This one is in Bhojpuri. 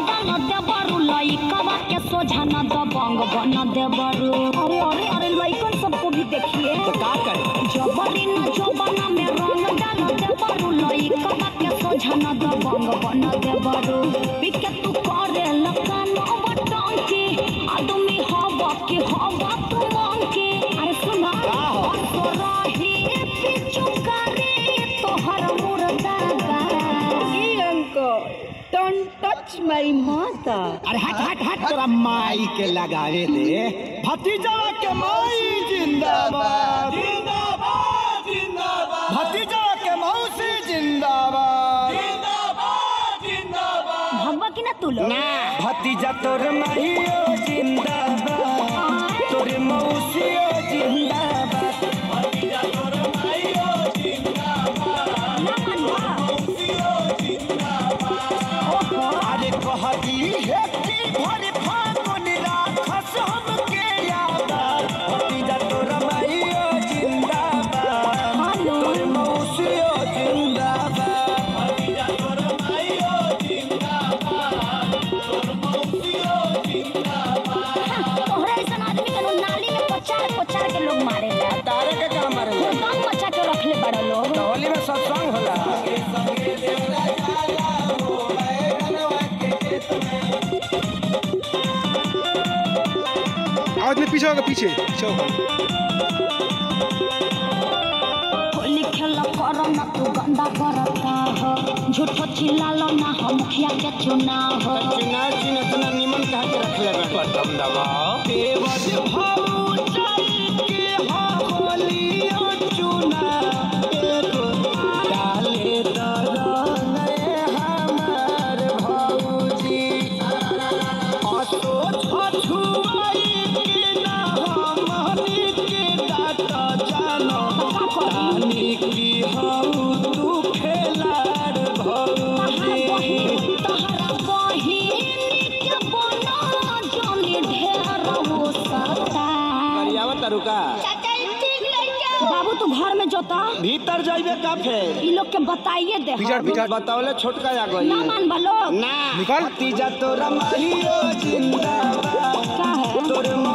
डाल देबरू लइकवा के सोझा न दबंग बन देबरू अरे अरे अरे लइकन सबको भी देखिए तो का करे जबरी न जबना में रंग डाल देबरू लइकवा के सोझा न दबंग बन देबरू पिके तू करे लकान बटंकी आदमी हवा के हवा तू मंकी अरे सुना का हो? असरही पिचु करे तोहर मुर्दा Don't touch my mother. अरे हट हट हट तोरा माई के लगावे दे भतीजा के माई जिंदाबाद जिंदाबाद जिंदाबाद भतीजा के मौसी जिंदाबाद जिंदाबाद जिंदाबाद भगवा की ना तू लोग भतीजा तोर माईओ जिंदाबाद तोर मौसियो जिंदाबाद भतीजा तोर माईओ जिंदाबाद ना मनवा अरे कहती है कि भर फागुन राखस हमके याद भतीजा तोर माईओ जिंदाबाद हेलो तोर मौसियो जिंदाबाद भतीजा तोर माईओ जिंदाबाद तोर मौसियो जिंदाबाद तोहरा ऐसा आदमी के लोग नाली में पचार पचार के लोग मारे ला तारे के काम मारे दम मचा के रखले बड़ा लोग होली में सत्संग होला आवाज में पीछे होगा पीछे पीछे होगा होली खेल करो ना तू गंदा करता हो झूठो चिल्लालो ना हो मुखिया के चुनाव हो चिनार चिन इतना निमन कहा के रखले बा बटम दबाओ देवज भाऊ चल के हो होली चुना एगो डाले दरन हमार भौजी असो छछुआई के ना हमनी के डाट जानो रानी की हऊ तू खेलाड़ भौजी तहरा बहिन के बना जानी ढेर हो सकता करियावा तरुका बाबू तू घर में जोता भीतर जाइबे का फेर ई लोग के बताइए दे पिछड़ पिछड़ बतावले छोटका आ गई ना मान बा लोग ना निकाल। भतीजा तोरा माहियो जिंदाबाद का है तोर